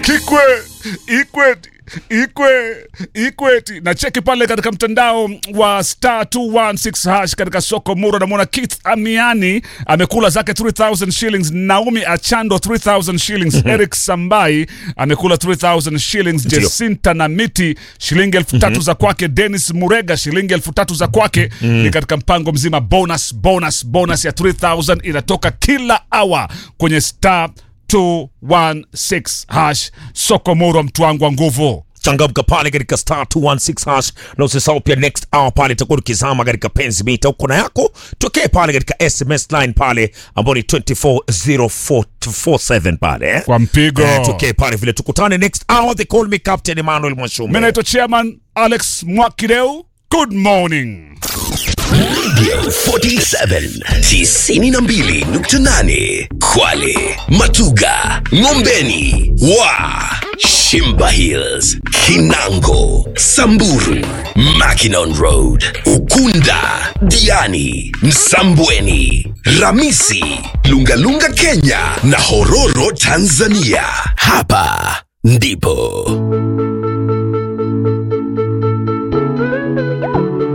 Kikwe, Ikweti, Ikwe, Ikweti. Na cheki pale katika mtandao wa star 216 hash katika soko Muro, namwona Keith Amiani amekula zake 3000 shillings, Naomi Achando 3000 shillings, Eric Sambai amekula 3000 shillings, Ndio. Jacinta na Miti shilingi elfu tatu za kwake, Dennis Murega shilingi elfu tatu za kwake. Ni katika mpango mzima bonus, bonus, bonus ya 3000 inatoka kila hour kwenye star 216 hash soko Muro, mtu wangu wa nguvu. changamka pale katika star 216 hash na usisahau pia next hour pale itakuwa tukizama katika penzi mita uko na yako tokee pale katika sms line pale ambao ni 24047 pale eh? Kwa mpigo. Eh, tokee pale vile tukutane next hour they call me captain Emmanuel Mimi Mwashume naitwa chairman Alex Mwakideu. Good morning. 47 92.8 Kwale, Matuga, Ngombeni, Wa, Shimba Hills, Kinango, Samburu, Mackinon Road, Ukunda, Diani, Msambweni, Ramisi, Lungalunga Kenya na Hororo Tanzania. Hapa ndipo